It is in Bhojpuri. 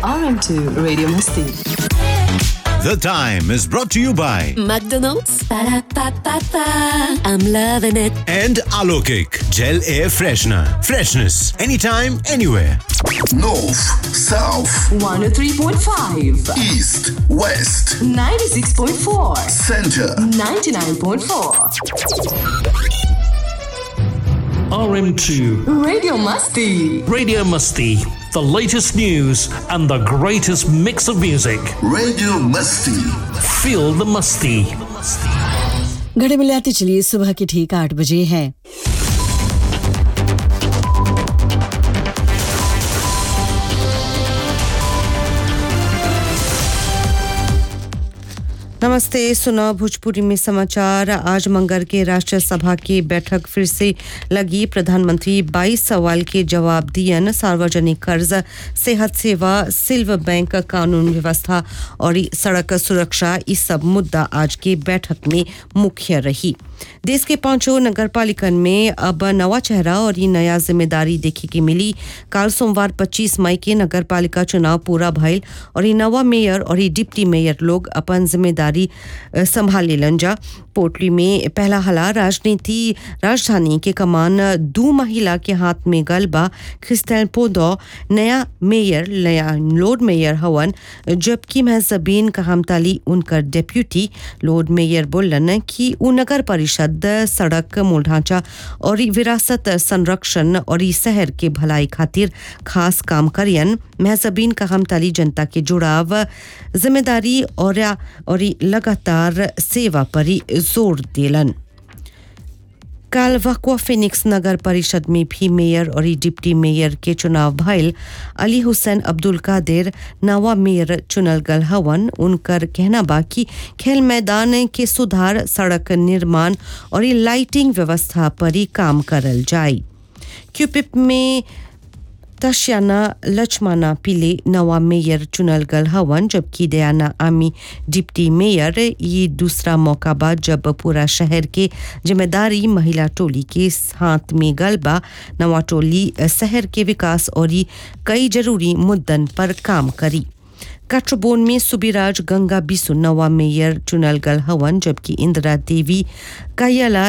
RM2 Radio Masti. The Time is brought to you by McDonald's. Ba-da-ba-ba-ba. I'm loving it. and Alokik Gel Air Freshener. Freshness anytime, anywhere. North, South, 103.5, East, West, 96.4, Center. 99.4. RM2 Radio Masti. Radio Musty, the latest news and the greatest mix of music. Radio Musty. Feel the musty. घड़ी मिलाते चलिए सुबह के ठीक आठ बजे हैं नमस्ते सुना भोजपुरी में समाचार आज मंगर के राष्ट्र सभा की बैठक फिर से लगी प्रधानमंत्री 22 सवाल के जवाब दियन सार्वजनिक कर्ज सेहत सेवा सिल्व बैंक कानून व्यवस्था और ई सड़क सुरक्षा इस सब मुद्दा आज की बैठक में मुख्य रही देश के पांचों नगर पालिकन में अब नवा चेहरा और ये नया जिम्मेदारी देखे की मिली काल सोमवार 25 मई के नगर पालिका चुनाव पूरा भइल और ये नवा मेयर और ये डिप्टी मेयर लोग अपन जिम्मेदारी अ, संभाल लेलन जा पोटली में पहला हला राजनीति राजधानी के कमान दो महिला के हाथ में गलबा क्रिस्टल पोदो नया मेयर नया लॉर्ड मेयर हवन जबकि महजबीन कहमताली उनकर डेप्यूटी लॉर्ड मेयर बोलन कि उ नगर परिषद सड़क मूल ढांचा और ई विरासत संरक्षण और ई शहर के भलाई खातिर खास काम करियन महजबीन कहमताली जनता के जुड़ाव जिम्मेदारी और और ई लगातार सेवा पर ही जोर दिलन काल वकवा फिनिक्स नगर परिषद में भी मेयर और ई डिप्टी मेयर के चुनाव भइल अली हुसैन अब्दुल कादिर नवा मेयर चुनल गल हवन उनकर कहना बा कि खेल मैदान के सुधार सड़क निर्माण और ई लाइटिंग व्यवस्था पर ही काम करल जाए क्यूपिप में तशियाना लक्ष्मणा पिले नवा मेयर चुनल गल हवन जबकि दयाना आमी डिप्टी मेयर ये दूसरा मौका बा जब पूरा शहर के जिम्मेदारी महिला टोली के हाथ में गलबा नवा टोली शहर के विकास और ई कई जरूरी मुद्दन पर काम करी काठबोन में सुबिराज गंगा बिसु नवा मेयर चुनल गल हवन जबकि इंदिरा देवी कायला